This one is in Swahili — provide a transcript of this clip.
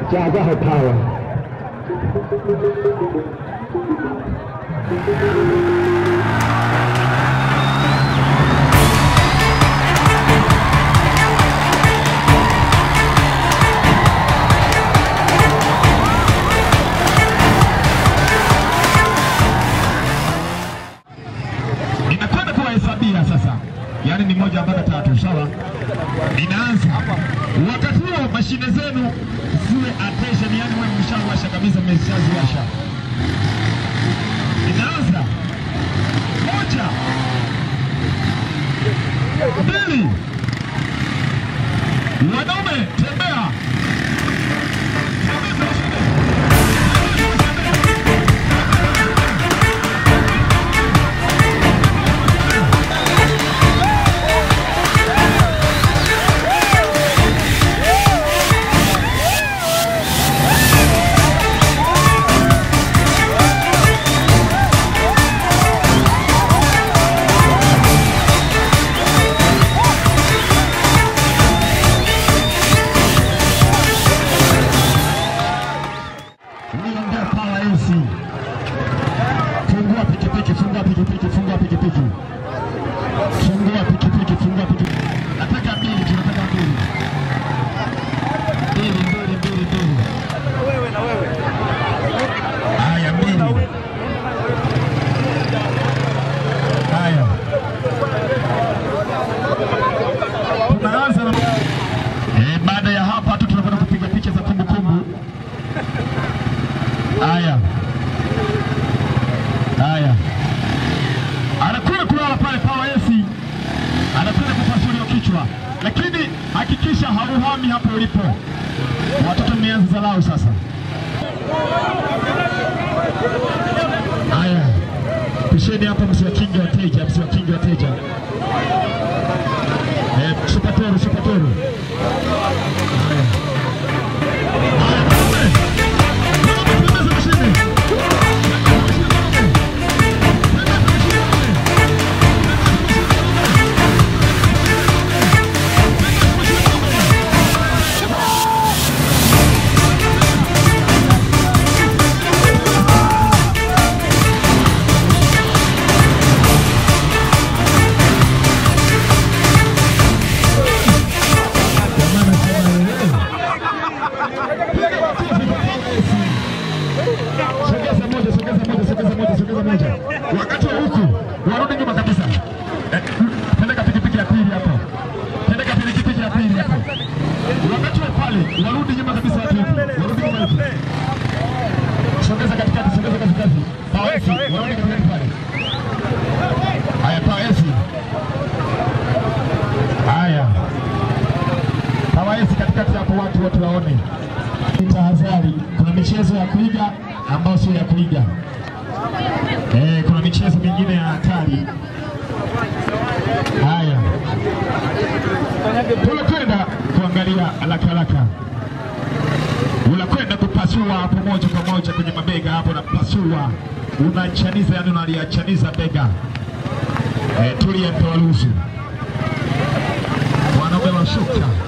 Jazaho Power. Ninakwenda kuwahesabia sasa, yaani ni moja mpaka tatu, sawa? Ninaanza wakati huo, mashine zenu ziwe attention, yaani wewe mshawasha kabisa, mmeshaziwasha. Ninaanza moja, mbili, wanaume tembea, Tembeza mashine. Niongea Power AC. Fungua pikipiki, fungua pikipiki, fungua pikipiki. Fungua pikipiki, fungua pikipiki. Nataka mbili, tunataka mbili. Mbili, mbili, mbili, mbili. Haya, mbili. Haya. Tunaanza na Eh, baada ya hapa tu tunakwenda kupiga picha za kumbukumbu. Haya, haya, anakwenda kulala pale Power AC, anakwenda kupasuliwa kichwa, lakini hakikisha hauhami hapo ulipo. Watoto mmeanza zalau sasa. Haya, pisheni hapa, msiwakinge wateja, msiwakinge wateja. Eh, supatoru, supatoru. Haya. Haya, wanaume. Wanaume, tembeza mashine. Jamani, sema wewe. Sogeza moja, sogeza moja, sogeza moja, sogeza moja. Wakati wa huku warudi nyuma kabisa. Eh, Pendeka pikipiki ya pili hapo. Pendeka pikipiki ya pili hapo. Wakati wa pale warudi nyuma kabisa watu hivi. Warudi nyuma hivi. Sogeza katikati, sogeza katikati. Pawesi, warudi katikati pale. Haya, pawesi. Haya. Pawesi katikati hapo watu watu waone. Tahadhari, kuna michezo ya kuiga ambayo sio ya kuiga. Eh, kuna michezo mingine ya hatari. Haya, tunakwenda kuangalia haraka haraka, unakwenda kupasua hapo moja kwa moja kwenye mabega hapo, unapasua unachaniza, yani unaliachaniza bega. Eh, tulia, mpewa ruhusu, wanaume washuka